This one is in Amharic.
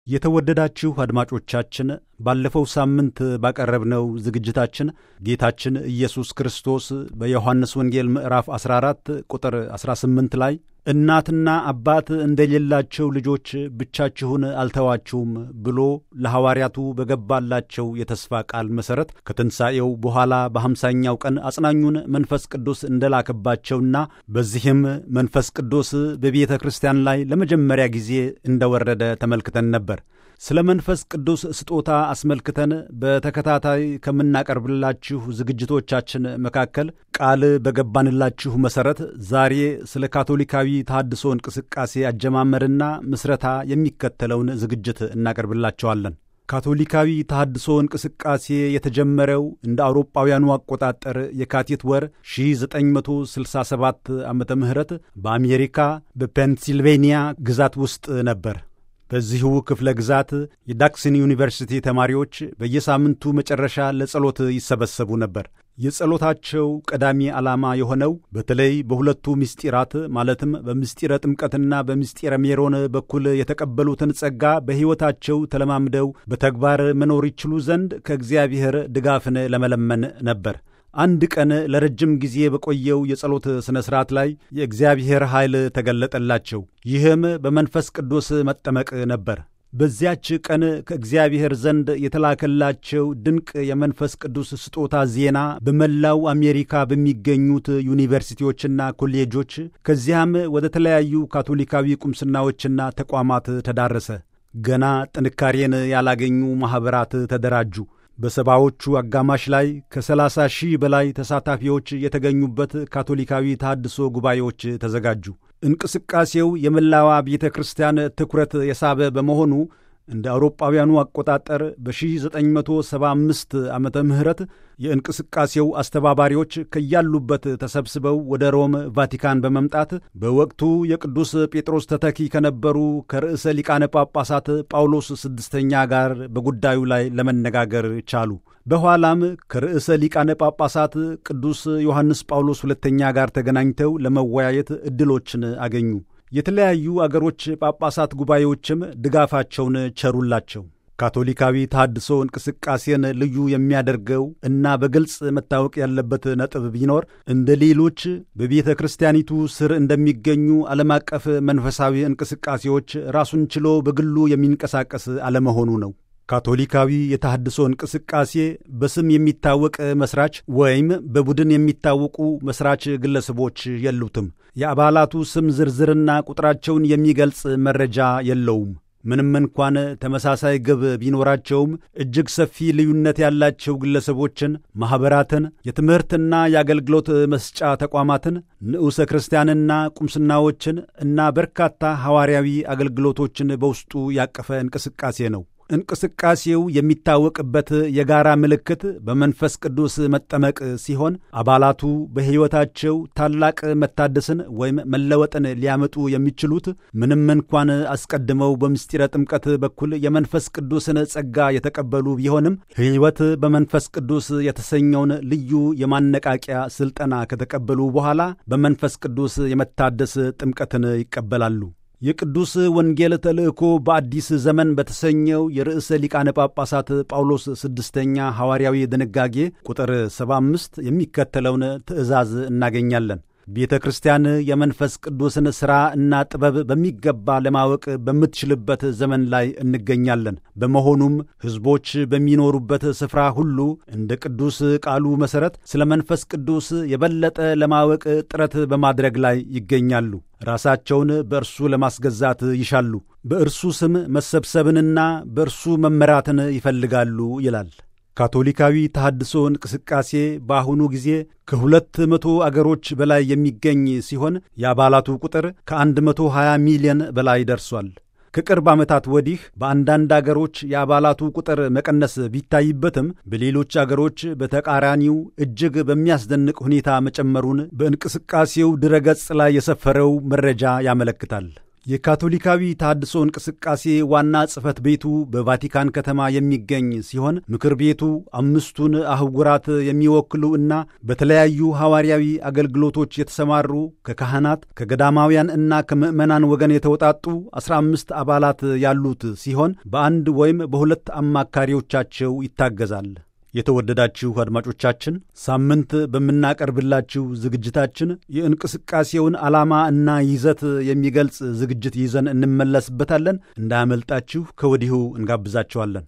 የተወደዳችሁ አድማጮቻችን ባለፈው ሳምንት ባቀረብነው ዝግጅታችን ጌታችን ኢየሱስ ክርስቶስ በዮሐንስ ወንጌል ምዕራፍ 14 ቁጥር 18 ላይ እናትና አባት እንደሌላቸው ልጆች ብቻችሁን አልተዋችሁም ብሎ ለሐዋርያቱ በገባላቸው የተስፋ ቃል መሠረት ከትንሣኤው በኋላ በሐምሳኛው ቀን አጽናኙን መንፈስ ቅዱስ እንደላከባቸውና በዚህም መንፈስ ቅዱስ በቤተ ክርስቲያን ላይ ለመጀመሪያ ጊዜ እንደወረደ ተመልክተን ነበር። ስለ መንፈስ ቅዱስ ስጦታ አስመልክተን በተከታታይ ከምናቀርብላችሁ ዝግጅቶቻችን መካከል ቃል በገባንላችሁ መሠረት ዛሬ ስለ ካቶሊካዊ ተሐድሶ እንቅስቃሴ አጀማመርና ምስረታ የሚከተለውን ዝግጅት እናቀርብላቸዋለን። ካቶሊካዊ ተሐድሶ እንቅስቃሴ የተጀመረው እንደ አውሮጳውያኑ አቆጣጠር የካቲት ወር 1967 ዓ ም በአሜሪካ በፔንሲልቬንያ ግዛት ውስጥ ነበር። በዚሁ ክፍለ ግዛት የዳክሰን ዩኒቨርሲቲ ተማሪዎች በየሳምንቱ መጨረሻ ለጸሎት ይሰበሰቡ ነበር። የጸሎታቸው ቀዳሚ ዓላማ የሆነው በተለይ በሁለቱ ምስጢራት ማለትም በምስጢረ ጥምቀትና በምስጢረ ሜሮን በኩል የተቀበሉትን ጸጋ በሕይወታቸው ተለማምደው በተግባር መኖር ይችሉ ዘንድ ከእግዚአብሔር ድጋፍን ለመለመን ነበር። አንድ ቀን ለረጅም ጊዜ በቆየው የጸሎት ሥነ ሥርዓት ላይ የእግዚአብሔር ኃይል ተገለጠላቸው። ይህም በመንፈስ ቅዱስ መጠመቅ ነበር። በዚያች ቀን ከእግዚአብሔር ዘንድ የተላከላቸው ድንቅ የመንፈስ ቅዱስ ስጦታ ዜና በመላው አሜሪካ በሚገኙት ዩኒቨርሲቲዎችና ኮሌጆች ከዚያም ወደ ተለያዩ ካቶሊካዊ ቁምስናዎችና ተቋማት ተዳረሰ። ገና ጥንካሬን ያላገኙ ማኅበራት ተደራጁ። በሰባዎቹ አጋማሽ ላይ ከሰላሳ ሺህ በላይ ተሳታፊዎች የተገኙበት ካቶሊካዊ ተሐድሶ ጉባኤዎች ተዘጋጁ። እንቅስቃሴው የመላዋ ቤተ ክርስቲያን ትኩረት የሳበ በመሆኑ እንደ አውሮጳውያኑ አቆጣጠር በ1975 ዓመተ ምህረት የእንቅስቃሴው አስተባባሪዎች ከያሉበት ተሰብስበው ወደ ሮም ቫቲካን በመምጣት በወቅቱ የቅዱስ ጴጥሮስ ተተኪ ከነበሩ ከርዕሰ ሊቃነ ጳጳሳት ጳውሎስ ስድስተኛ ጋር በጉዳዩ ላይ ለመነጋገር ቻሉ። በኋላም ከርዕሰ ሊቃነ ጳጳሳት ቅዱስ ዮሐንስ ጳውሎስ ሁለተኛ ጋር ተገናኝተው ለመወያየት ዕድሎችን አገኙ። የተለያዩ አገሮች ጳጳሳት ጉባኤዎችም ድጋፋቸውን ቸሩላቸው። ካቶሊካዊ ተሐድሶ እንቅስቃሴን ልዩ የሚያደርገው እና በግልጽ መታወቅ ያለበት ነጥብ ቢኖር እንደ ሌሎች በቤተ ክርስቲያኒቱ ስር እንደሚገኙ ዓለም አቀፍ መንፈሳዊ እንቅስቃሴዎች ራሱን ችሎ በግሉ የሚንቀሳቀስ አለመሆኑ ነው። ካቶሊካዊ የተሐድሶ እንቅስቃሴ በስም የሚታወቅ መስራች ወይም በቡድን የሚታወቁ መስራች ግለሰቦች የሉትም። የአባላቱ ስም ዝርዝርና ቁጥራቸውን የሚገልጽ መረጃ የለውም። ምንም እንኳን ተመሳሳይ ግብ ቢኖራቸውም እጅግ ሰፊ ልዩነት ያላቸው ግለሰቦችን፣ ማኅበራትን፣ የትምህርትና የአገልግሎት መስጫ ተቋማትን፣ ንዑሰ ክርስቲያንና ቁምስናዎችን እና በርካታ ሐዋርያዊ አገልግሎቶችን በውስጡ ያቀፈ እንቅስቃሴ ነው። እንቅስቃሴው የሚታወቅበት የጋራ ምልክት በመንፈስ ቅዱስ መጠመቅ ሲሆን አባላቱ በሕይወታቸው ታላቅ መታደስን ወይም መለወጥን ሊያመጡ የሚችሉት ምንም እንኳን አስቀድመው በምስጢረ ጥምቀት በኩል የመንፈስ ቅዱስን ጸጋ የተቀበሉ ቢሆንም ሕይወት በመንፈስ ቅዱስ የተሰኘውን ልዩ የማነቃቂያ ሥልጠና ከተቀበሉ በኋላ በመንፈስ ቅዱስ የመታደስ ጥምቀትን ይቀበላሉ። የቅዱስ ወንጌል ተልእኮ በአዲስ ዘመን በተሰኘው የርዕሰ ሊቃነ ጳጳሳት ጳውሎስ ስድስተኛ ሐዋርያዊ ድንጋጌ ቁጥር 75 የሚከተለውን ትእዛዝ እናገኛለን። ቤተ ክርስቲያን የመንፈስ ቅዱስን ሥራ እና ጥበብ በሚገባ ለማወቅ በምትችልበት ዘመን ላይ እንገኛለን። በመሆኑም ሕዝቦች በሚኖሩበት ስፍራ ሁሉ እንደ ቅዱስ ቃሉ መሠረት ስለ መንፈስ ቅዱስ የበለጠ ለማወቅ ጥረት በማድረግ ላይ ይገኛሉ። ራሳቸውን በእርሱ ለማስገዛት ይሻሉ። በእርሱ ስም መሰብሰብንና በእርሱ መመራትን ይፈልጋሉ ይላል። ካቶሊካዊ ተሐድሶ እንቅስቃሴ በአሁኑ ጊዜ ከሁለት መቶ አገሮች በላይ የሚገኝ ሲሆን የአባላቱ ቁጥር ከ120 ሚሊዮን በላይ ደርሷል። ከቅርብ ዓመታት ወዲህ በአንዳንድ አገሮች የአባላቱ ቁጥር መቀነስ ቢታይበትም በሌሎች አገሮች በተቃራኒው እጅግ በሚያስደንቅ ሁኔታ መጨመሩን በእንቅስቃሴው ድረገጽ ላይ የሰፈረው መረጃ ያመለክታል። የካቶሊካዊ ተሃድሶ እንቅስቃሴ ዋና ጽሕፈት ቤቱ በቫቲካን ከተማ የሚገኝ ሲሆን ምክር ቤቱ አምስቱን አህጉራት የሚወክሉ እና በተለያዩ ሐዋርያዊ አገልግሎቶች የተሰማሩ ከካህናት ከገዳማውያን እና ከምዕመናን ወገን የተውጣጡ አስራ አምስት አባላት ያሉት ሲሆን በአንድ ወይም በሁለት አማካሪዎቻቸው ይታገዛል። የተወደዳችሁ አድማጮቻችን ሳምንት በምናቀርብላችሁ ዝግጅታችን የእንቅስቃሴውን ዓላማ እና ይዘት የሚገልጽ ዝግጅት ይዘን እንመለስበታለን። እንዳያመልጣችሁ ከወዲሁ እንጋብዛችኋለን።